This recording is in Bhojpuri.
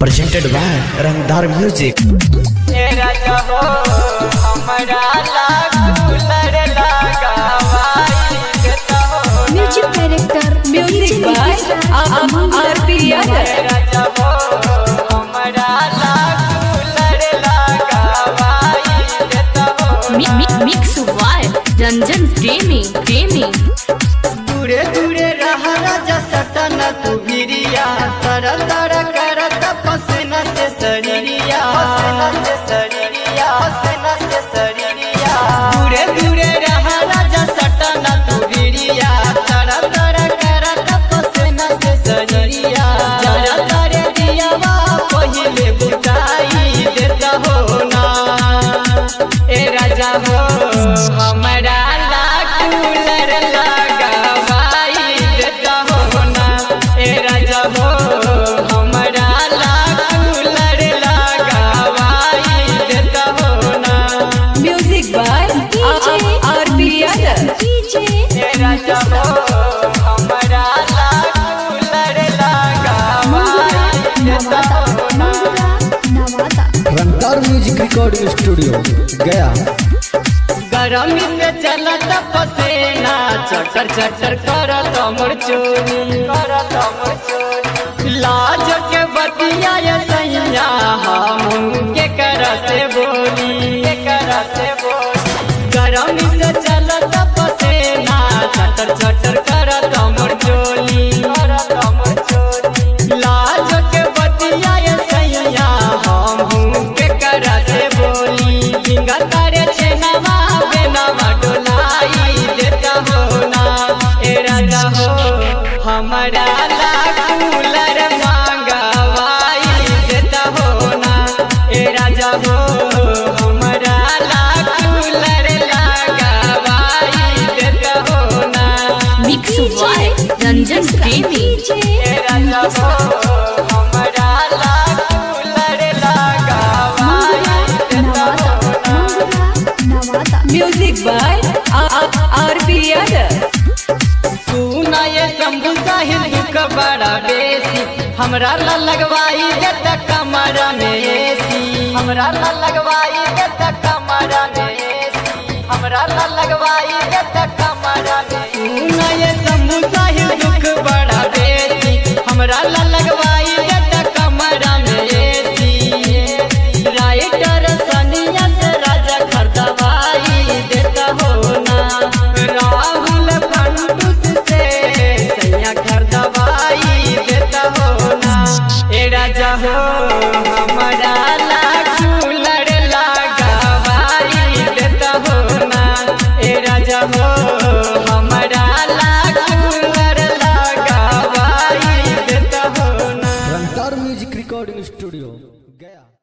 presented by Rangdar Music. तेरा जहो हमरा लागू लड़ लगावाई देता हो music director Music by R.P. Yadav. तेरा जहो हमरा लागू लड़ लगावाई देता हो Mi- mi- Mix Y Ranjan Premi Premi दूरे दूरे रहा राजा सटन तू गिरिया तर तर करत पसना से शरीरिया पसना से शरीरिया पसना से शरीरिया दूरे दूरे रहा राजा सटन तू गिरिया तर तर करत पसना से शरीरिया जरा तारे दियावा पहिले बुझाई देता हो ना ए राजा हो हमरा ला कूलर लगावाई देता हो ना ए राजा हो हमरा ला कूलर लगावाई देता हो ना Music by R.P. Yadav. DJ ए राजा हो हमरा ला कूलर लगावाई देता हो ना Nawada Rangdar Music Recording Studio, Gaya. गरमी से चलत पसेना चटर चटर करत मोर चोरी करत मोर चोरी लाज के बतिया ये सैया हम के कर से बोली के कर से बोली गरमी से चलत पसेना चटर चटर करत मोर चोली करत मोर चोली लाज के बतिया ये सैया हम के कर से बोली फिंगा तारे छेनावा बेनावा डोलाई देता हो ना ए राजा हो हमारा ला कूलर मांगवाई देता हो ना ए राजा हो हमारा ला कूलर लगावाई देता हो ना Mix Y Ranjan Premi ए राजा हो हमारा ला कूलर लगावाई देता हो ना Nawada Music by R.P. Yadav. सुना ये शंभु साहिल दुख बड़ा बेसी हमरा ला लगवाई देत कमरा में एसी हमरा ला लगवाई देत कमरा में एसी हमरा ला लगवाई देत कमरा में सुना ये शंभु साहिल दुख बड़ा बेसी हमरा ला लगवाई देत कमरा में एसी राइटर सनिया से राजा खरदवाई देता हो ना राहुल फंडूस से सैया घर दवाई देता हो ना ए राजा हो हमारा ला कूलर लगावाई देता हो ना ए राजा हो हमारा ला कूलर लगावाई देता हो ना Rangdar Music Recording Studio, Gaya.